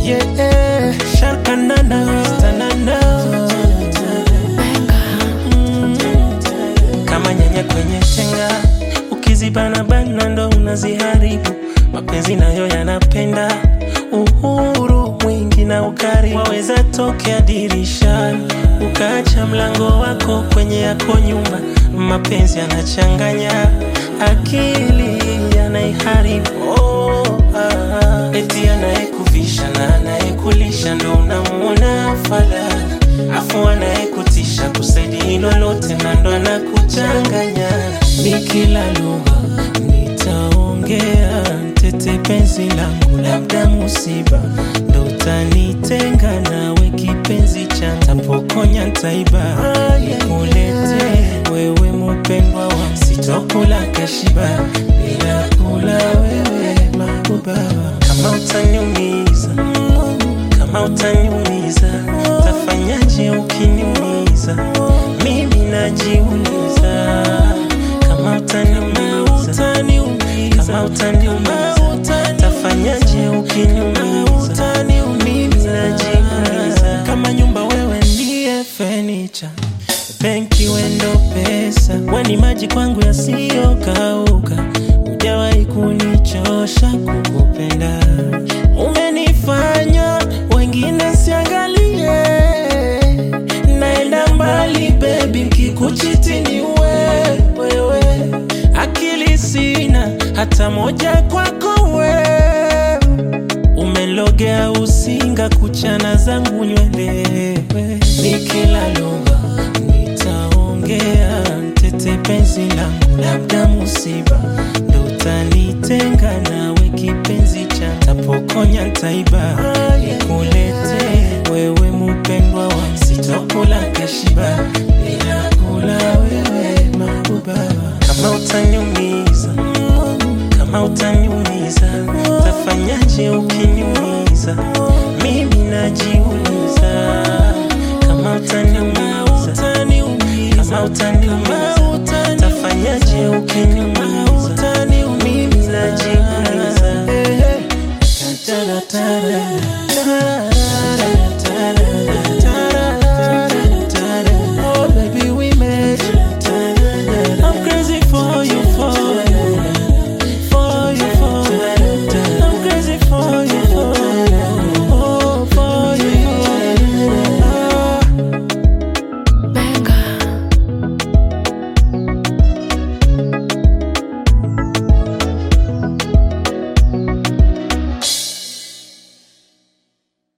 yeah, sharkanana stanana kama nyanya kwenye tenga, ukizibanabana ndo unaziharibu. Mapenzi nayo yanapenda uhuru mwingi na ukarimu. Waweza tokea dirishani ukaacha mlango wako kwenye yako nyumba. Mapenzi yanachanganya akili, yanaiharibu. Oh, ah, eti anayekuvisha na anayekulisha ndo unamuona fadhali afu anayekutisha kusaidi lolote na ndo anakuchanganya. Ni kila lugha nitaongea, tete penzi langu, labda musiba ndo utanitenga nawe, kipenzi cha tapokonya ntaiba nikulete wewe mupendwa wa sitokula kashiba bila kula wewe mabuba kama utaniumiza kama utaniumiza tafanyaje ukiniumiza mimi najiuliza kama utaniumiza kama utaniumiza tafanyaje ukiniumiza mimi najiuliza kama nyumba wewe ndiye fenicha benki wendo pesa weni maji kwangu yasiyokauka hujawahi kunichosha kukupenda umenifanya wengine siangalie naenda mbali bebi nkikuchiti ni wewe akili sina hata moja kwako wewe umelogea usinga kuchana zangu nywele ni kila lugha nitaongea tete penzi langu labda musiba ndo utanitenga nawe kipenzi cha tapokonya ntaiba nikulete wewe mupendwa wa sitokula kashiba bila kula wewe mabuba kama utaniumiza kama utaniumiza tafanyaje ukiniumiza mimi najiuliza kama utaniumiza kama utaniumiza tafanyaje ukiniumiza mimi najiuliza Ta-ta-ta-ta-ta.